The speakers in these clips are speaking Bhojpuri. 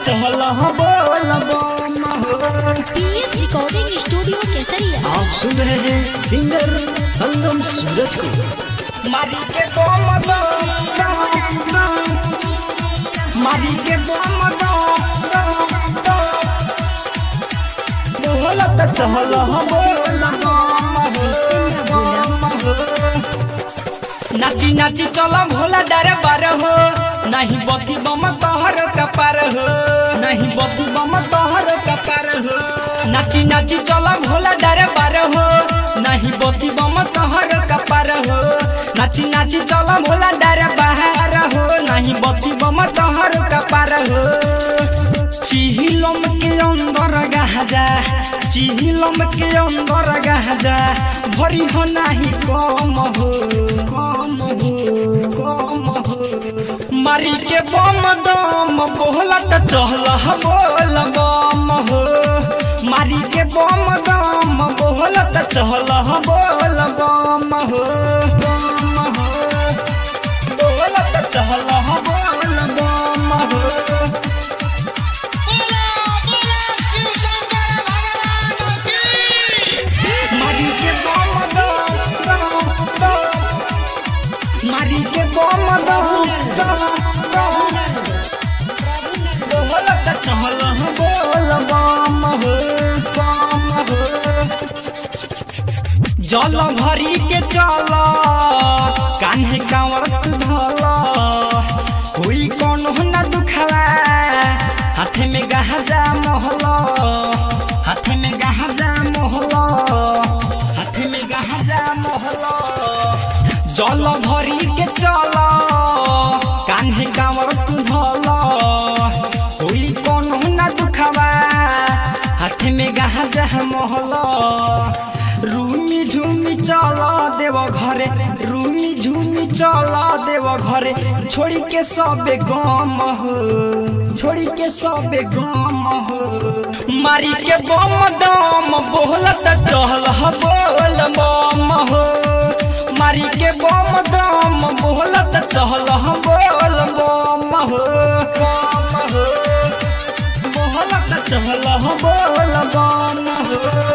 चहल बोल बम हो पीएस रिकॉर्डिंग स्टूडियो केसरिया आप सुन रहे हैं सिंगर संगम सूरज को मारी के बम दम दम दम मारी के बम दम दम दम बोलत चहल बोल बम हो बम हो नाची नाची चल भोला डरे बार हो नहीं बती बम तोहर कपार हो नहीं बती बम तोहर कपार हो नाची नाची चल भोला डरे बार हो नहीं बती बम तोहर कपार हो नाची नाची चल भोला डरे बाहर हो नहीं बती बम तोहर कपार हो चिहिलम के अंदर गाजा चिहिलम के अंदर गाजा भरी हो नाही कम हो कम हो कम हो मारी के बम दम बोलत चहल बोल बम हो मारी के बम दम बोलत चहल बोल बम हो बम हो बोलत चहल बोल बम हो मारी के बम दम दम दम मारी के बम दम दम दम बोलत चहल बोल बम हो बम हो जल भरी के चल कान्हे कांवर धल हुई कौन न दुखवा हाथे में गहजा मोहल हाथे में गहजा मोहल हाथे में गहजा मोहल जल भरी के चल कान्हे कांवर धल हुई कौन न दुखवा हाथे में गहजा मोहल रूमी झूमी चल देव घरे रूमी झूमी चल देव घरे छोड़ी के सबे गम हो छोड़ी के सबे गम हो मारी के बम दम बोलत चहल बोल बम हो मारी के बम दम बोलत चहल बोल बम हो बम हो बोलत चहल बोल बम हो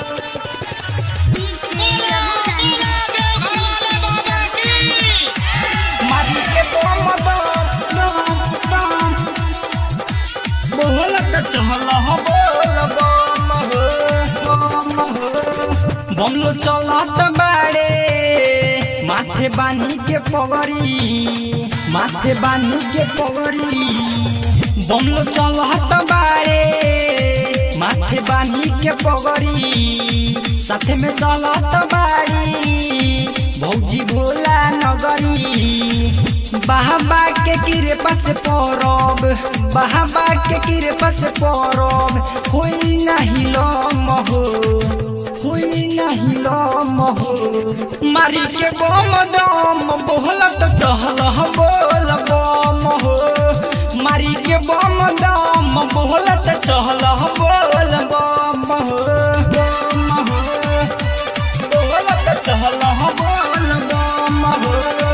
मारी के बम दम दम दम बोलत चहल बोल बम हो बम हो बमलो चलत बाड़े माथे बानी के पगड़ी माथे बानी के पगड़ी बमलो चलत बाड़े माथे बानी के पगड़ी साथे में चलत बाड़ी भौजी भोला नगरी बाबा के कृपा से परब बाबा के कृपा से परब होई नहीं लम हो होई नहीं लम हो मारी के बम दम बोलत चहल बोल बम हो मारी के बम दम बोलत चहल बोल बम हो बम हो बोलत चहल बोल बम हो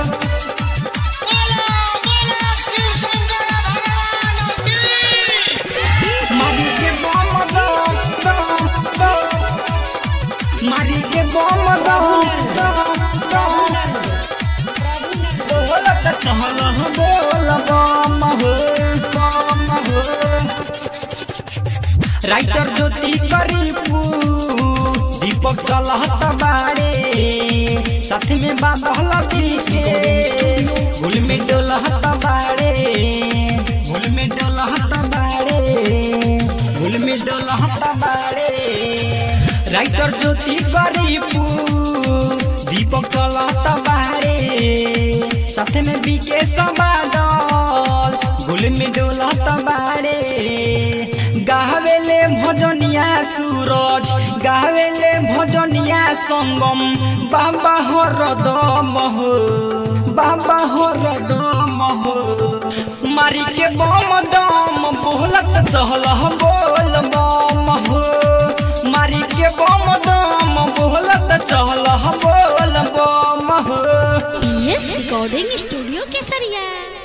मारी के बम दम दम दम मारी के बम दम दम दम बोलत चहल बोल बम हो बम हो राइटर ज्योति करीपू दीपक चलहत बाड़े साथ में बाबा के भूल में डोलहत बाड़े भूल में डोलहत बाड़े भूल में डोलहत बाड़े राइटर ज्योति करीपू दीपक चलहत बाड़े साथ में बीके बादल भूल में डोलहत बाड़े गावेले भजनिया सूरज गावेले भजनिया संगम बाबा हर दम हो बाबा हर दम हो मारी के बम दम बोलत चहल बोल बम हो मारी के बम दम बोलत चहल बोल बम हो पीएस रिकॉर्डिंग स्टूडियो केसरिया